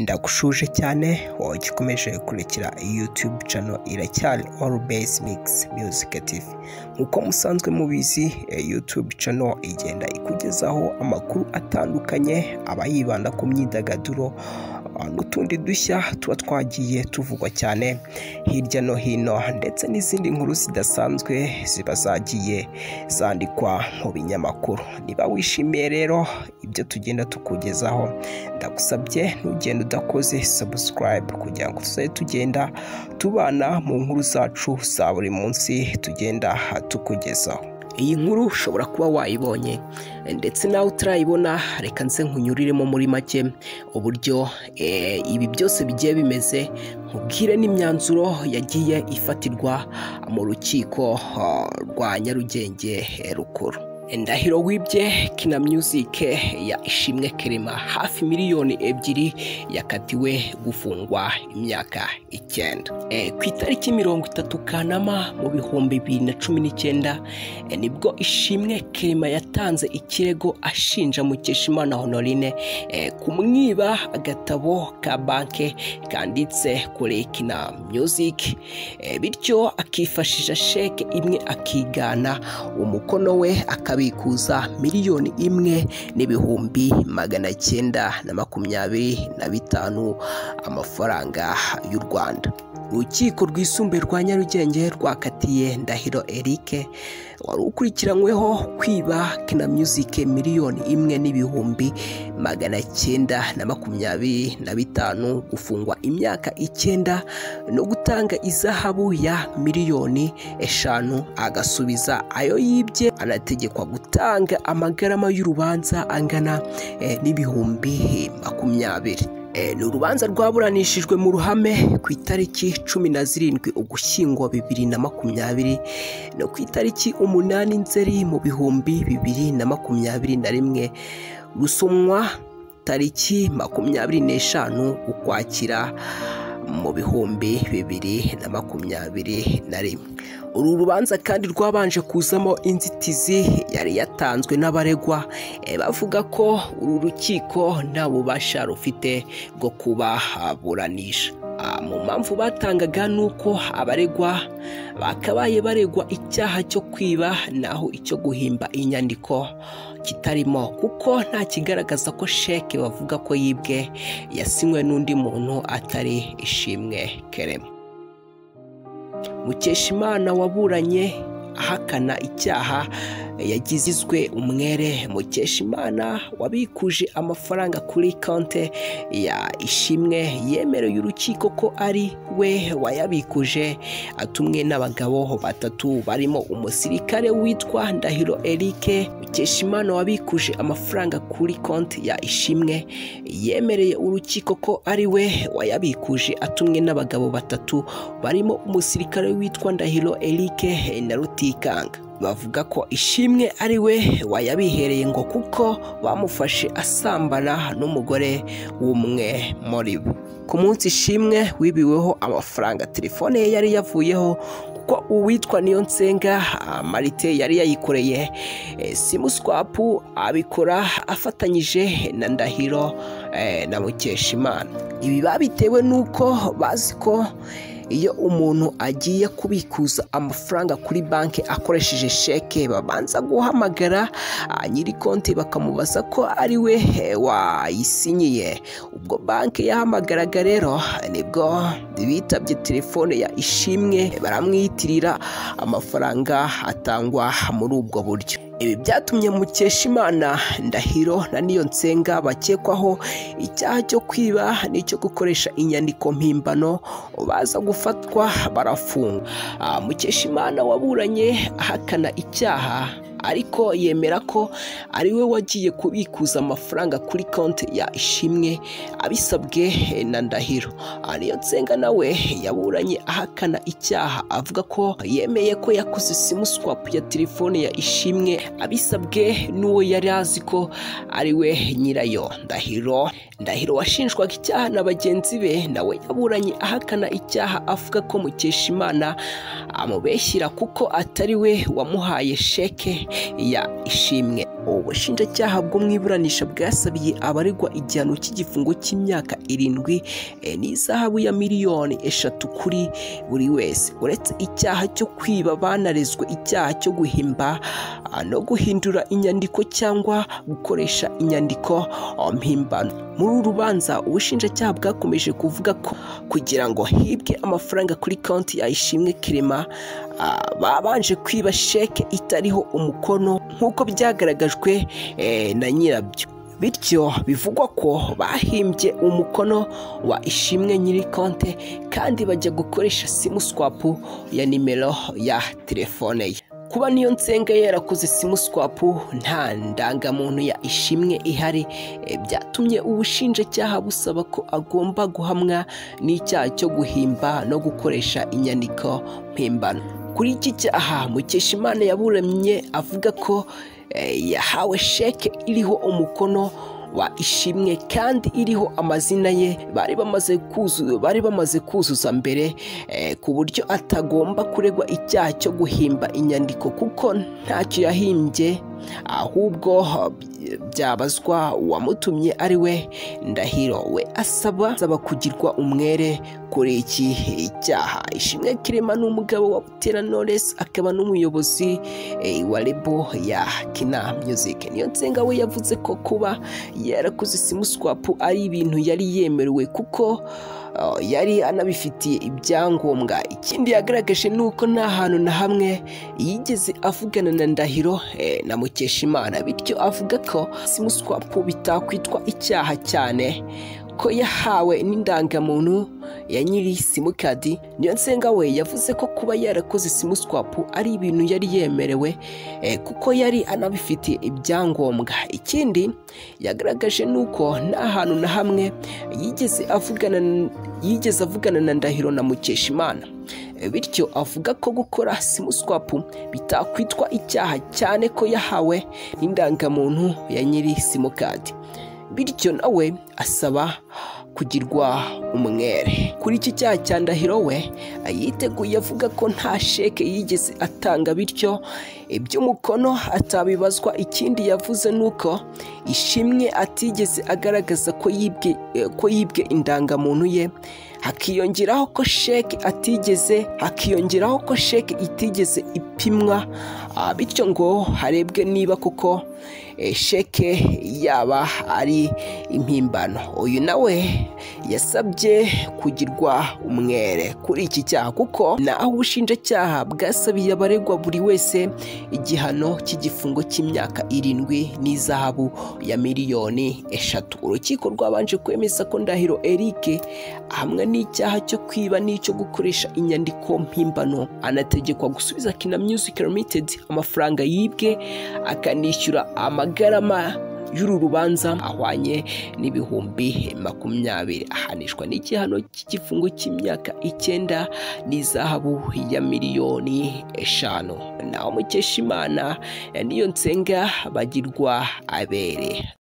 ndagushuje cyane wowe ikomeje kurekera youtube channel iracyari all base mix music tv nk'uko musanzwe mubizi eh, youtube channel igenda ikugezaho amakuru atandukanye aba yibanda ku myidagaduro ah, n'utundi dushya tuba twagiye tuvugwa cyane hirya no hino ndetse n'izindi nkuru zidasanzwe ziba zagiye zandikwa mu binyamakuru niba wishimiye rero ibyo tugenda tukugezaho ndagusabye ntugende udakoze subscribe kugira ngo tuzajye tugenda tubana mu nkuru zacu za buri munsi tugenda tukugezaho iyi nkuru ushobora kuba wayibonye ndetse nawe utarayibona reka nze nkunyuriremo muri make uburyo eh, ibi byose bigiye bimeze nkubwire n'imyanzuro yagiye ifatirwa mu rukiko ah, rwa nyarugenge eh, rukuru ndahiro wibye kina music ya ishimwe kerema hafi miliyoni ebyiri yakatiwe gufungwa imyaka icyenda e, ku itariki mirongo itatu kanama mu bihumbi bibiri na cumi n'icyenda e, nibwo ishimwe kerema yatanze ikirego ashinja mukeshimana honorine e, kumwiba agatabo ka banke kanditse kuri kina music e, bityo akifashisha sheke imwe akigana umukono we akaba akabikuza miliyoni imwe n'ibihumbi magana cyenda na makumyabiri na bitanu amafaranga y'u Rwanda urukiko rwisumbuye rwa nyarugenge rwakatiye ndahiro eric wari ukurikiranyweho kwiba kina music miliyoni imwe n'ibihumbi magana cyenda na makumyabiri na bitanu gufungwa imyaka icyenda no gutanga izahabu ya miliyoni eshanu agasubiza ayo yibye anategekwa gutanga amagarama y'urubanza angana eh, n'ibihumbi makumyabiri ni urubanza rwaburanishijwe mu ruhame ku itariki cumi na zirindwi ugushyingo bibiri na makumyabiri no ku itariki umunani nzeri mu bihumbi bibiri na makumyabiri na rimwe rusomwa tariki makumyabiri n'eshanu ukwakira mu bihumbi bibiri na makumyabiri na rimwe uru rubanza kandi rwabanje kuzamo inzitizi yari yatanzwe n'abaregwa bavuga ko uru rukiko nta bubasha rufite bwo kubaburanisha mu mpamvu batangaga ni uko abaregwa bakabaye baregwa icyaha cyo kwiba naho icyo guhimba inyandiko kitarimo kuko nta kigaragaza ko sheke bavuga ko yibwe yasinywe n'undi muntu atari ishimwe kerema mukeshimana waburanye ahakana icyaha yagizizwe umwere mukeshimana wabikuje amafaranga kuri konti ya ishimwe yemereye urukiko ko ari we wayabikuje atumwe n'abagabo batatu barimo umusirikare witwa ndahiro eric mukeshimana wabikuje amafaranga kuri konti ya ishimwe yemereye urukiko ko ari we wayabikuje atumwe n'abagabo batatu barimo umusirikare witwa ndahiro eric na rutikanga bavuga ko ishimwe ari we wayabihereye ngo kuko bamufashe asambana n'umugore w'umwe muri bo ku munsi ishimwe wibiweho amafaranga telefone ye yari yavuyeho kuko uwitwa niyo nsenga marite yari yayikoreye simuswapu abikora afatanyije na ndahiro na mukeshimana ibi babitewe n'uko bazi ko iyo umuntu agiye kubikuza amafaranga kuri banki akoresheje sheke babanza guhamagara nyiri konti bakamubaza ko ari we wayisinyiye ubwo banki yahamagaraga rero nibwo bitabye telefone ya ishimwe baramwiyitirira amafaranga atangwa muri ubwo buryo ibi byatumye mukeshimana ndahiro na niyo nsenga bakekwaho icyaha cyo kwiba n'icyo gukoresha inyandiko mpimbano baza gufatwa barafungwa mukeshimana waburanye ahakana icyaha ariko yemera ko ari we wagiye kubikuza amafaranga kuri konti ya ishimwe abisabwe na ndahiro ariyo nsenga nawe yaburanye ahakana icyaha avuga ko yemeye ko yakoze simuswapu ya telefone ya ishimwe abisabwe n'uwo yari azi ko ari we nyirayo ndahiro ndahiro washinjwaga icyaha na bagenzi be nawe yaburanye ahakana icyaha avuga ko mukeshimana amubeshyira kuko atari we wamuhaye sheke ya ishimwe ubushinjacyaha bwo mu iburanisha bwasabiye abaregwa igihano cy'igifungo cy'imyaka irindwi eh, n'izahabu ya miliyoni eshatu kuri buri wese uretse icyaha cyo kwiba banarezwe icyaha cyo guhimba ah, no guhindura inyandiko cyangwa gukoresha inyandiko ah, mpimbano muri uru rubanza ubushinjacyaha bwakomeje kuvuga ko kugira ngo hibwe amafaranga kuri konti ya ishimwe kirema ah, babanje kwiba sheke itariho umukono nk'uko byagaragajwe eh, na nyirabyo bityo bivugwa ko bahimbye umukono wa ishimwe nyiri konte kandi bajya gukoresha simu swapu ya nimero ya telefone ye kuba niyo nsenga yarakoze simu swapu nta ndangamuntu ya ishimwe ihari eh, byatumye ubushinjacyaha busaba ko agomba guhamwa n'icyaha cyo guhimba no gukoresha inyandiko mpimbano kuri iki cyaha mukeshimana yaburamye avuga ko eh, yahawe sheke iriho umukono wa ishimwe kandi iriho amazina ye bari bamaze kuzu bari bamaze kuzuza mbere eh, ku buryo atagomba kuregwa icyaha cyo guhimba inyandiko kuko ntacyo yahimbye ahubwo ah, byabazwa uwamutumye ari we ndahiro we asaba asaba kugirwa umwere kuri iki cyaha ishimwe kirema ni umugabo wa butera knowless akaba n'umuyobozi eh, wa rebo ya kina music niyo nsenga we yavuze ko kuba yarakoze simu swapu ari ibintu yari yemerewe kuko uh, yari anabifitiye ibyangombwa ikindi yagaragaje ni uko nta hantu na hamwe yigeze avugana na ndahiro eh, na mukeshimana bityo avuga ko simu swapu bitakwitwa icyaha cyane ko yahawe n'indangamuntu ya nyiri simukadi niyo nsenga we yavuze ko kuba yarakoze simu swapu ari ibintu yari yemerewe eh, kuko yari anabifitiye ibyangombwa ikindi yagaragaje ni uko nta hantu na hamwe yigeze avugana yigeze avugana na ndahiro na mukeshimana Eh, bityo avuga ko gukora simu swapu bitakwitwa icyaha cyane ko yahawe n'indangamuntu ya nyiri simukadi bityo nawe asaba kugirwa umwere kuri iki cyaha cya ndahiro we yiteguye avuga ko nta sheke yigeze atanga bityo iby'umukono atabibazwa ikindi yavuze ni uko ishimwe atigeze agaragaza ko yibwe ko yibwe indangamuntu ye hakiyongeraho ko sheke atigeze hakiyongeraho ko sheke itigeze ipimwa bityo ngo harebwe niba kuko sheke yaba ari impimbano uyu nawe yasabye kugirwa umwere kuri iki cyaha kuko naho ubushinjacyaha bwasabiye abaregwa buri wese igihano cy'igifungo cy'imyaka irindwi n'izahabu ya miliyoni eshatu urukiko rwabanje kwemeza ko ndahiro erike ahamwa n'icyaha cyo kwiba n'icyo gukoresha inyandiko mpimbano anategekwa gusubiza kina music limited amafaranga yibwe akanishyura ama amagarama y'uru rubanza ahwanye n'ibihumbi makumyabiri ahanishwa n'igihano cy'igifungo cy'imyaka icyenda n'izahabu ya miliyoni eshanu nawe mukesha imana niyo nsenga bagirwa abere